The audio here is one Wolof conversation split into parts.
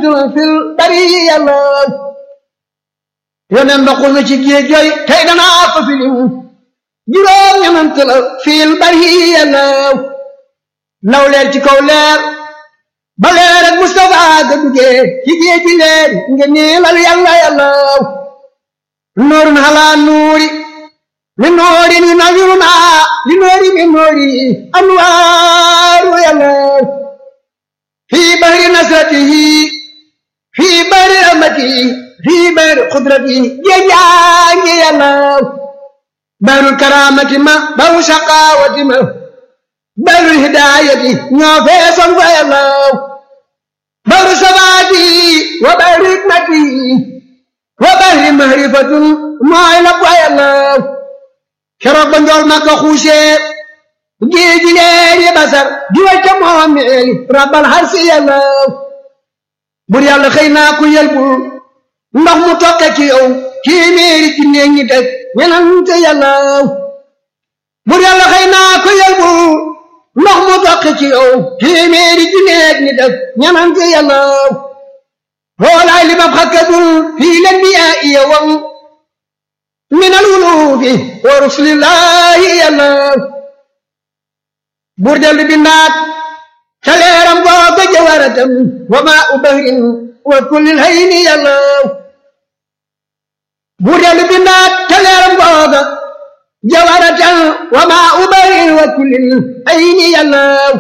fil bariya law yonen ba xul na ci géej jooy tey danaa ko filim juróom ñenant la fil bariya law law leer ci kaw leer ba leer ak Mustafa ga duggee ci géej gi leer nga niilal yàlla yàllaw nuurun halaa nuuri li nuuri ni nawiruna li nuuri mi nuuri anwaaru yàllaw fii bahri nasratihi fii bahri rahmatihi fii bahri qudratihi géejaangi yàllaw bahrul karaamati ma bahru shaqaawati ma bahrul hidaayati ñoo feesoon fa yàllaw bahru sabaati wa bahri hikmati wa bahri mahrifatun mooy la fa yàllaw keroog ba njool ma ko xuusee géeji leeri basar di wacca moomeeli rabbal harsi yàllaw bur yàlla xëy naa ku yelbul ndox mu tokke ci yow téeméeri ci néeg ñi teg ñenante yàllaw bur yàlla xëy naa ku yelbul ndox mu tokke ci yow téeméeri ci néeg ñi teg ñenante yàllaw hoolaay li ma xakkadul fii len bi yaa iya wam min al wulufi wa rusulillahi yàllaw buur dellu bindaat ca leeram googa jawaratam wa maa u bahrin wa kullil hayni yàllaw buur dellu bindaat ca leeram googa jawaratam wa maa u bahrin wa kullil hayni yàllaw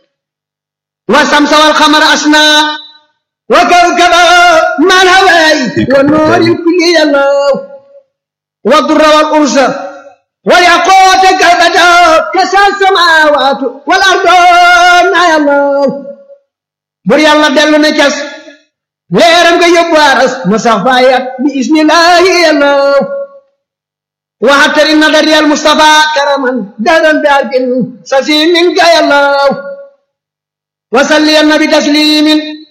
wa samsa wal xamara asna wa kawkaba mal hawaay wa nooril kulli yàllaw wa durra wal ursa والياقوت كالبدر كسى السماوات والارض يا الله بر يلا دلو نكس ليرم كي يبارس مسافايا بإذن الله يا الله وحتر النظر يا المصطفى كرما دارا دارك سسيم منك يا الله وصلي النبي تسليم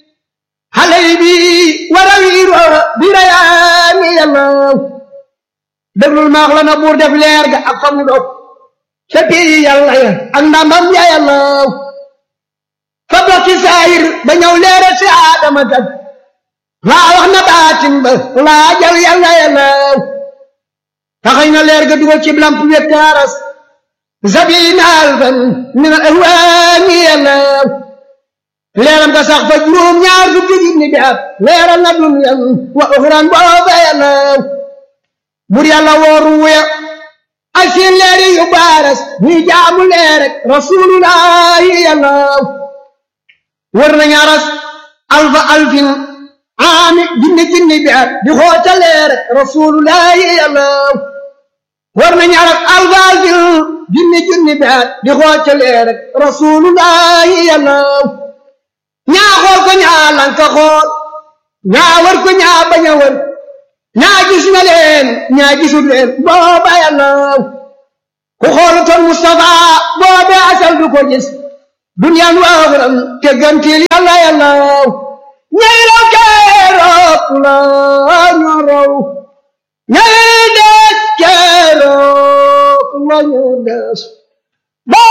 علي بي وروير بريان يا الله déglul maax la na buur def leer ga ak fa mu dog ca pii yàlla ya ak ndamam ya yàlla fa dox ci saayir ba ñëw leere si aadama kat laa wax na baatin ba laa jal yàlla yàlla taxañ na leer ga dugal ci lamp wet kaaras zabina alfan min al ahwaani yàlla leeram ga sax fa juróom ñaar fukki junni bi at leeral na dunyan wa uxran booba yàlla bur yàlla wooru wuya ak seen leeri yu baaras ñuy jaamu leer rek rasulullahi yàlla wër nañ aras alfa alfin aami junni junni bi at di xoota leer rek rasulullahi yàlla wër nañ aras alfa alfin junni junni bi at di xoota leer rek rasulullahi yàlla ñaa xool ko ñaa lanka xool ñaa wër ko ñaa bañ a wër ñaa gis na leen ñaa gisul leen booba yàlla ku xoolutoon Mustafa boobe asal du ko gis duniyaan waaxuram te gantil yàlla yàlla ñay raw keroog la ñu raw ñay des keroog la ñu des